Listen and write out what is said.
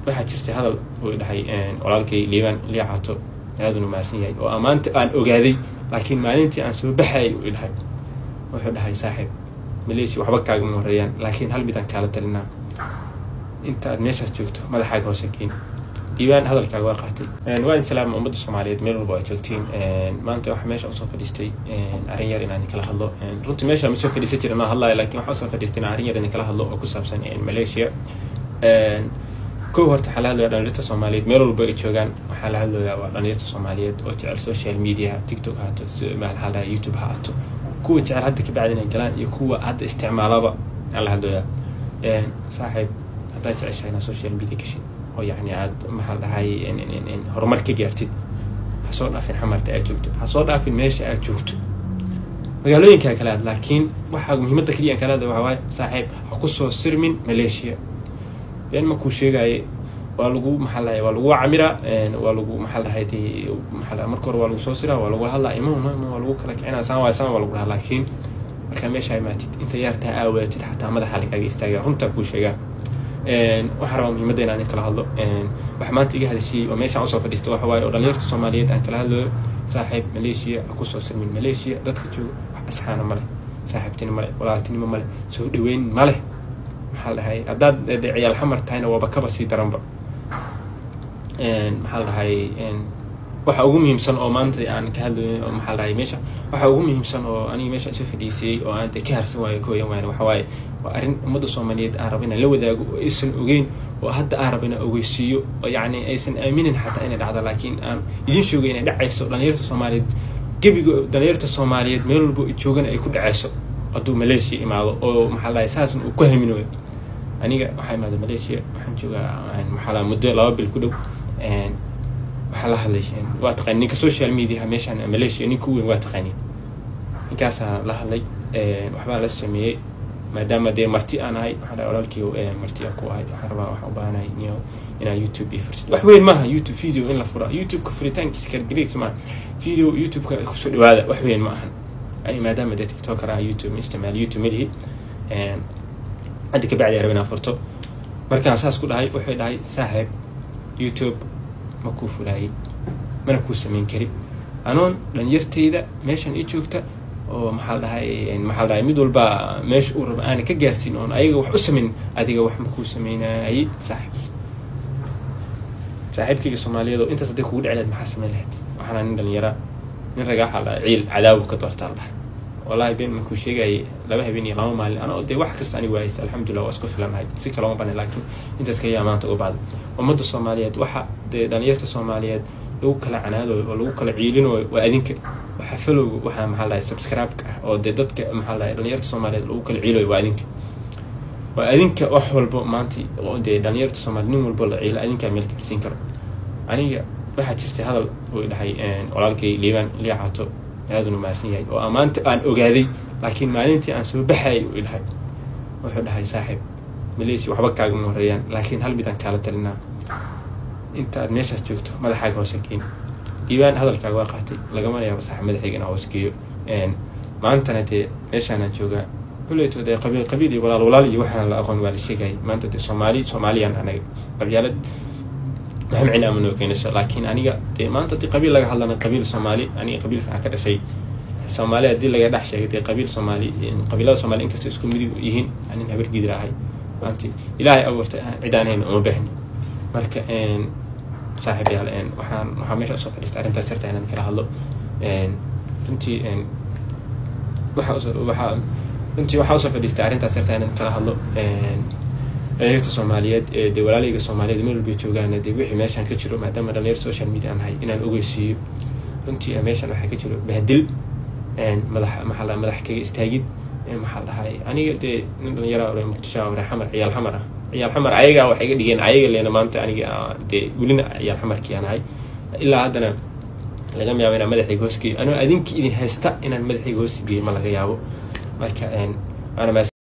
waxaa jirta hadal uu dhahay walaalkay liibaan liicaato aaduna mahadsan yahay oo ammaanta aan ogaaday laakiin maalintii aan soo baxayay uu dhahay wuxuu dhahay saaxiib maleeshiya waxba kaagama horeeyaan laakiin hal midaan kaala talinaa inta aad meeshaas joogto madaxaaga hoose keeni diiwaan hadalkaaga waa qaatay waa in salaama ummadda soomaaliyeed meel walba ay joogtiin maanta waxaa meesha usoo fadhiistay arrin yar inaan kala hadlo runtii meesha ma soo fadhiisan jirin inaan hadlayo laakiin waxaa usoo fadhiistay inaan arrin yar inaan kala hadlo oo ku saabsan malaysia kow horta waxaa la hadlaya dhalinyarta soomaaliyeed meel walba ay joogaan waxaa la hadlayaa waa dhalinyarta soomaaliyeed oo jecel social media tiktok ha haato maxaa youtube ha haato kuwa jecel hadda ka bacdi inay galaan iyo kuwa hadda isticmaalaba aan la hadlayaa saaxiib haddaad jeceshahay inaad social media gashin oo yacni aad maxaa la dhahay horumar ka gaartid ha soo dhaafin xamarta aad joogto ha soo dhaafin meesha aad joogto magaalooyinkaa kale aad laakiin waxaa muhiimadda kaliya aan kala hadlay waxaa waaye saaxiib ha ku soo sirmin malaysia been markuu sheegaaye waa lagu maxaa lahay waa lagu camiraa waa lagu maxaa lahay dee maxaa marka hore waa lagu soo siraa waa lagu hadlaa ima ima ima waa lagu kala kicinaa saan waa saan waa lagu dhahaa laakiin markaa meesha imaatid inta yaartaa aawaatid xataa madaxa lagaaga istaagaa runtaa kuu sheegaa waxaa rabaa muhiimadda inaan kala hadlo wax maanta iga hadashiyey oo meeshaan usoo fadhiista waxa waaye oo dhalinyarta soomaaliyeed aan kala hadlayo saaxiib maleeshiya ha kusoo sirmin maleeshiya dadka jooga wax asxaana ma leh saaxiibtinimo ma leh walaaltinimo ma leh soo dhaweyn ma leh maxaa dhahay haddaad de ciyaal xamar tahayna waaba kaba sii daranba maxaa dhahay waxa ugu muhiimsan oo maanta aan ka hadlayo oo maxaa dhahay meesha waxa ugu muhiimsan oo aniga meesha soo fadhiisiyey oo aan de ka harsan waayo ka hoyan waayna waxa waaye waa arrin ummadda soomaaliyeed aan rabo inaan la wadaago oo aysan ogeyn oo hadda aan rabo inaan ogeysiiyo oo yacni aysan aaminin xataa inay dhacdo laakiin aan idin sheegay inay dhacayso dhalinyarta soomaaliyeed gebiga dhalinyarta soomaaliyeed meel walba joogana ay ku dhacayso hadduu malaysia imaado oo maxaa dhahay saasna uu ku haminayo aniga waxaa imaada malaysia waxaan joogaa maxaa muddo laba bil ku dhow waxaa la hadlay waa taqaani ninka social media meeshaan malaysia ninka u weyn waa taqaani ninkaasaa la hadlay waxbaa la sameeyey maadaama dee marti aan ahay waxaa dhahay walaalkii marti aan ku ahay waxaan rabaa waxaan u baahanahay niyo inaan youtube iyo furtid wax weyn maaha youtube video in la fura youtube-ka furitaankiisa kalgeliis maaha video youtube-ka kusoo dhawaada wax weyn ma ahan ani maadaama dee tiktoker ah youtube isticmaal youtube malihi hadda ka bacdi arab inaan furto markaan saas ku dhahay wuxuu dhahay saaxiib youtube ma kuu fulaayay mana kuu samayn kari anoon dhalinyartayda meeshan ii joogta oo maxaa la dhahay maxaa la dhahay mid walba meesha uu rabo aanan ka gaarsiin oon ayaga wax u samayn adiga wax ma kuu samaynaayay saaxiib saaxiibkayga soomaaliyeed oo intaas hadday kugu dhici lahayd maxaa samayn lahayd waxaana nin dhalinyara nin ragaa waxaa la ciil cadaabu ka doortaa la dhahay wallahi been markuu sheegayay laba habeen iyo laba maalin anoo dee wax kasta anigu haysta alxamdulillah waa isku filanahay si kalama banin laakiin intaas kaliya maanta uga baada ummadda soomaaliyeed waxa dee dhalinyarta soomaaliyeed lagu kala canaadooyo oo lagu kala ciilinayo waa adinka waxa falowga waxaa maxaa lahay subscribe-ka ah oo dee dadka maxaa lahay dhalinyarta soomaaliyeed lagu kala ciilayo waa adinka waa adinka wax walbo maanta oo dee dhalinyarta soomaaliyeed nin walbo la ciila adinkaa meel gaarsiin karo aniga waxaa jirta hadal uu dhahay walaalkay liibaan liicaato aaduna mahadsan yahay oo ammaanta aan ogaaday laakiin maalintii aan soo baxayay uu dhahay wuxuu dhahay saaxiib maleeshiya waxba kaagama horeeyaan laakiin hal midaan kaala talinaa inta aad meeshaas joogto madaxaaga hoose keeni diiwaan hadalkaaga waa qaatay lagama yaabo sax madaxayga inaa hoos geeyo maantana dee meeshaanaan joogaa kuleyto dee qabiil qabiil iyo walaal walaal iyo waxaan la aqoon waa la sheegayay maanta dee soomaali soomaaliyaan anaga qabyaalad waxma cina ama noo keenayso laakiin aniga dee maanta dee qabiil laga hadlana qabiil soomaali aniga qabiilka aan ka dhashay soomaali haddii laga dhex sheegay dee qabiil soomaali qabiilada soomaali inkasta isku midib yihiin anin habar gidir ahay maanta ilaahay abuurtay cid aan hayn uma baahni marka saaxiibayaal waxaan waxaa meesha usoo fadhiistay arrintaas sirta inaan kala hadlo runtii waxa waxaa runtii waxaa usoo fadhiistay arrintaas sirta inaan kala hadlo dhalinyarta soomaaliyeed ee dee walaalayga soomaaliyeed meel walba joogaan dee wixii meeshaan ka jiro maadaama dhalinyar social media aan nahay inaan ogeysiiyo runtii meeshaan waxaa ka jiro bahdil madax maxaa la madax kaga istaagid maxaa dhahay aniga dee nin dhalinyara ore muqdisho ore xamar ciyaal xamar ah ciyaal xamar ayagaa waxay iga dhigeen ayaga leena maanta aniga dee welina ciyaal xamarkii aan ahay ilaa haddana laga yaabo inaan madaxayga hoos geeyo anoo adinki idin haysta inaan madaxayga hoos geeyo ma laga yaabo marka waana